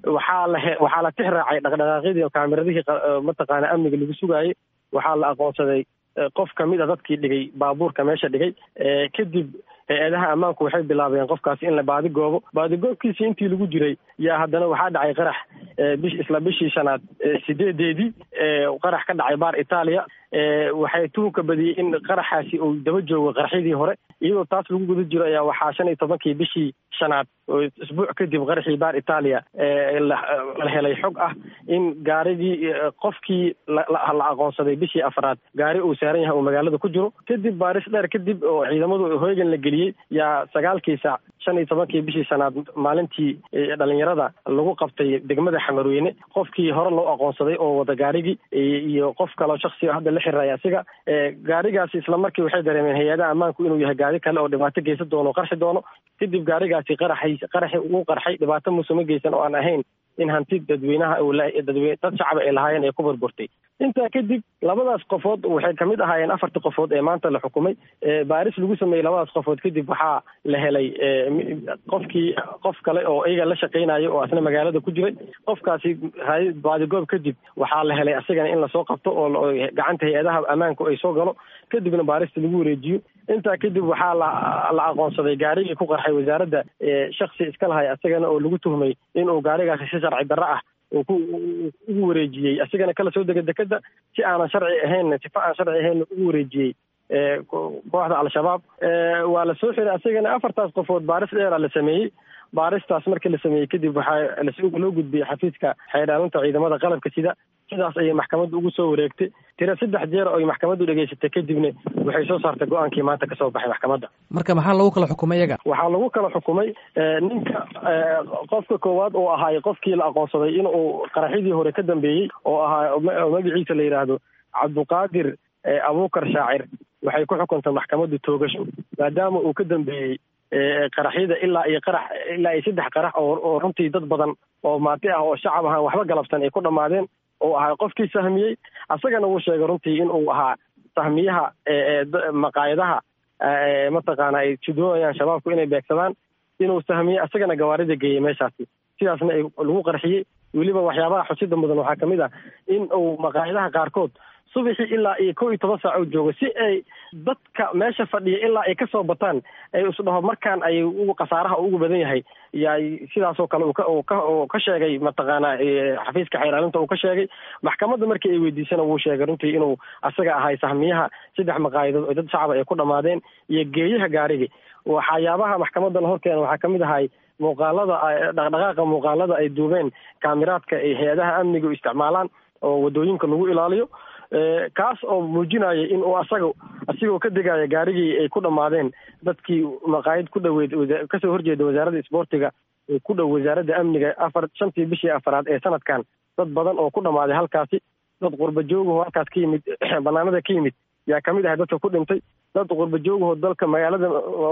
waxaa la waxaa la tix raacay dhaqdhaqaaqyadii kaameradihii mataqaana amniga lagu sugaayey waxaa la aqoonsaday qof kamid a dadkii dhigay baabuurka meesha dhigay kadib hay-adaha ammaanku waxay bilaabeen qofkaasi in la baadigoobo baadigoobkiisii intii lagu jiray yaa haddana waxaa dhacay qarax bish isla bishii shanaad sideedeedii qarax ka dhacay baar itaaliya waxay tuhunka badiyey in qaraxaasi uu daba joogo qaraxyadii hore iyadoo taas lagu guda jiro ayaa waxaa shan iyo tobankii bishii shanaad isbuuc kadib qaraxii baar itaaliya la helay xog ah in gaarigii qofkii la aqoonsaday bishii afraad gaari uu saaran yahay uu magaalada ku jiro kadib baaris dheer kadib oo ciidamadu hoygan la geliyey yaa sagaalkii saac shan iyo tobankii bishii shanaad maalintii dhalinyarada lagu qabtay degmada xamarweyne qofkii hore loo aqoonsaday oo wada gaarigii iyo qof kaleo shaksi hadda la xiriray asiga gaarigaasi isla markii waxay dareemeen hay-adaha ammaanku inuu yahay gaari kale oo dhibaato geysan doono o qarxi doono kadib gaarigaasi qaraxay qaraxi uu qarxay dhibaato muusuma geysan oo aan ahayn in hanti dadweynaha dadwe dad shacaba ay lahaayeen ay ku burburtay intaa kadib labadaas qofood waxay kamid ahaayeen afartii qofood ee maanta la xukumay baaris lagu sameeyey labadaas qofood kadib waxaa la helay qofkii qof kale oo iyaga la shaqeynayo oo asna magaalada ku jiray qofkaasi baadigoob kadib waxaa la helay asigana in lasoo qabto oo gacanta hay-adaha ammaanku ay soo galo kadibna baarista lagu wareejiyo intaa kadib waxaa la la aqoonsaday gaarigii ku qarxay wasaaradda shaksi iska lahay asagana oo lagu tuhmay inuu gaarigaasi si sharci darro ah uu ku ugu wareejiyey asigana kala soo dega dekeda si aanan sharci ahayn sifa aan sharci ahayn ugu wareejiyey kooxda al-shabaab waa la soo xiray asagana afartaas qofood baaris dheera la sameeyey baaristaas markii la sameeyey kadib waxaa loo gudbiyey xafiiska xeydhaalinta ciidamada qalabka sida sidaas ayay maxkamadda ugu soo wareegtay tira saddex jeer oy maxkamaddu dhegaysatay kadibna waxay soo saartay go-aankii maanta kasoo baxay maxkamadda marka maxaa lagu kala xukumay iyaga waxaa lagu kala xukumay ninka qofka koowaad oo ahaay qofkii la aqoonsaday in uu qaraxyadii hore ka dambeeyey oo ahaa magaciisa la yidhaahdo cabduqaadir abuukar shaacir waxay ku xukuntay maxkamaddu toogasho maadaama uu ka dambeeyey qaraxyada ilaa iyo qarax ilaa iyo saddex qarax oo oo runtii dad badan oo maati ah oo shacab ahaan waxba galabsan ay ku dhammaadeen oo ahaa qofkii sahmiyey asagana wuu sheegay runtii in uu ahaa sahmiyaha maqaayadaha mataqaana ay judoonayaan shabaabku inay beegsadaan inuu sahmiyey asagana gawaarida geeyey meeshaasi sidaasna ay lagu qarxiyey weliba waxyaabaha xusida mudan waxaa kamid ah in uu maqaayadaha qaarkood subaxii ilaa iyo kow iyo toban saac oo joogo si ay dadka meesha fadhiya ilaa ay kasoo bataan ay isdhaho markaan ay khasaaraha ugu badan yahay yaa sidaasoo kale uu ka sheegay mataqaana xafiiska xeyraalinta uu ka sheegay maxkamadda markii ay weydiisana wuu sheegay runtii inuu asaga ahay sahmiyaha saddex maqaayadood oo dad shacaba ay ku dhammaadeen iyo geeyaha gaarigi waxyaabaha maxkamadda la horkeena waxaa kamid ahay muuqaalada dhaqdhaqaaqa muuqaalada ay duubeen kaamiraadka ay hay-adaha amniga u isticmaalaan oo wadooyinka lagu ilaaliyo kaas oo muujinaya in uu asaga asigoo ka degaya gaarigii ay ku dhammaadeen dadkii maqaayad ku dhaweyd kasoo horjeeda wasaaradda isboortiga ku dhow wasaaradda amniga afar shantii bishii afaraad ee sanadkan dad badan oo ku dhammaaday halkaasi dad qurba joogaho halkaas ka yimid banaanada ka yimid yaa kamid ahay dadka ku dhintay dad qurba joogahoo dalka magaalada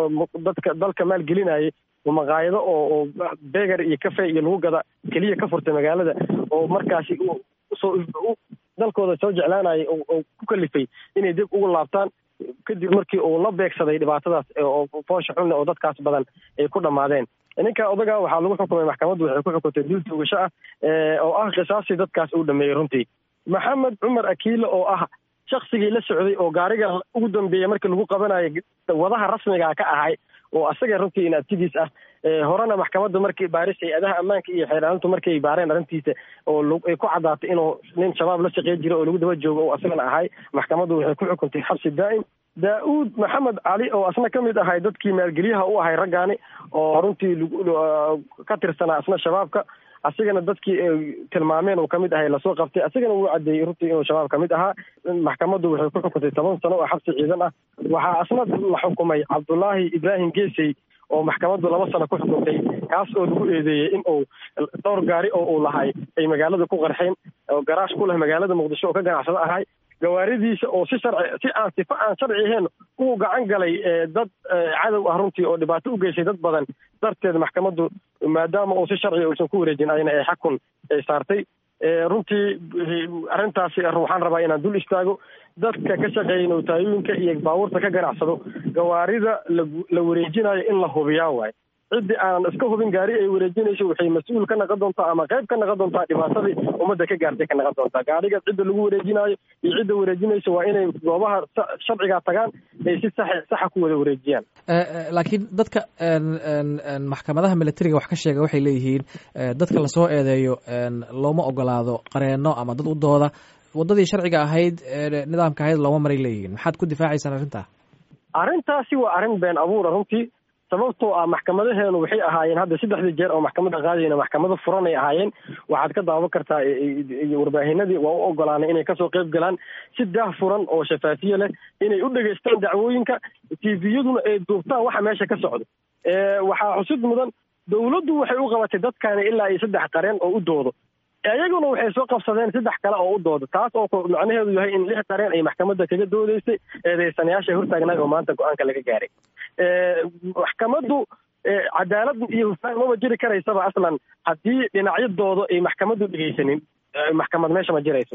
dadka dalka maalgelinayay maqaayado oo beger iyo cafe iyo lagu gada keliya ka furtay magaalada oo markaasi usoo dalkooda soo jeclaanayay oo ku kalifay inay dib ugu laabtaan kadib markii uu la beegsaday dhibaatadaas oo foosha xunna oo dadkaas badan ay ku dhammaadeen ninka odaga waxaa lagu xukumay maxkamaddu waxay ku xukuntay dil tuugasho ah oo ah qisaasii dadkaas uu dhameeyey runtii maxamed cumar akiile oo ah shaksigii la socday oo gaariga ugu dambeeyey markii lagu qabanayo wadaha rasmiga ka ahay oo asaga runtii in abtidiis ah horena maxkamadda markii baaris hay-adaha ammaanka iyo xeeraalintu markay baareen arrintiisa oo ay ku caddaatay inuu nin shabaab la shaqey jiro oo lagu daba joogo oo asagana ahay maxkamaddu waxay ku xukuntay xabsi daa'im daa-uud maxamed cali oo asna ka mid ahay dadkii maalgeliyaha u ahay raggaani oo runtii ka tirsanaa asna shabaabka asigana dadkii tilmaameen uu kamid ahay lasoo qabtay asigana wuu cadeeyey runtii inuu shabaab kamid ahaa maxkamaddu waxay ku xukuntay toban sano oo xabsi ciidan ah waxaa asna la xukumay cabdullaahi ibraahim geesey oo maxkamaddu laba sano ku xukuntay kaas oo lagu eedeeyey in uu dhowr gaari oo uu lahay ay magaalada ku qarxeen oo garaash ku leh magaalada muqdisho oo ka ganacsado ahay gawaaridiisa oo si sharci si aan sifa aan sharci ahayn uu gacan galay dad cadow ah runtii oo dhibaato u geysay dad badan darteed maxkamaddu maadaama uu si sharciga uusan ku wareejin ayna ay xakun saartay runtii arrintaasi waxaan rabaa inaan dul istaago dadka ka shaqeeya nowtaayooyinka iyo baabuurta ka ganacsado gawaarida la wareejinayo in la hubiyaa waayo ciddii aanan iska hubin gaari ay wareejinayso waxay mas-uul ka naqon doontaa ama qayb ka naqon doontaa dhibaatadii ummadda ka gaartay ka naqon doontaa gaariga cidda lagu wareejinaayo iyo cidda wareejinayso waa inay goobaha sharcigaa tagaan ay si sax saxa ku wada wareejiyaan laakiin dadka maxkamadaha militariga wax ka sheega waxay leeyihiin dadka lasoo eedeeyo looma ogolaado qareeno ama dad u dooda waddadii sharciga ahayd nidaamka ahayd looma maray leeyihiin maxaad ku difaacaysaan arrintaa arrintaasi waa arrin been abuura runtii sababtoo ah maxkamadaheenu waxay ahaayeen hadda saddexdii jeer oo maxkamada qaadayna maxkamado furan ay ahaayeen waxaad ka daawan kartaa warbaahinadii waa u ogolaanay inay kasoo qayb galaan si daah furan oo shafaafiye leh inay u dhegaystaan dacwooyinka tviyaduna ay duubtaan waxa meesha ka socdo waxaa xusid mudan dawladdu waxay u qabatay dadkani ilaa iyo saddex qareen oo u doodo iyaguna waxay soo qabsadeen saddex kale oo u dooda taas oo macnaheedu yahay in lix qareen ay maxkamadda kaga doodeysay eedeysanayaasha hortaagnaay oo maanta go-aanka laga gaaray maxkamaddu cadaalad iyo hufaan maba jiri karaysaba aslan haddii dhinacyadooda ay maxkamaddu dhegeysanin maxkamad meesha ma jirayso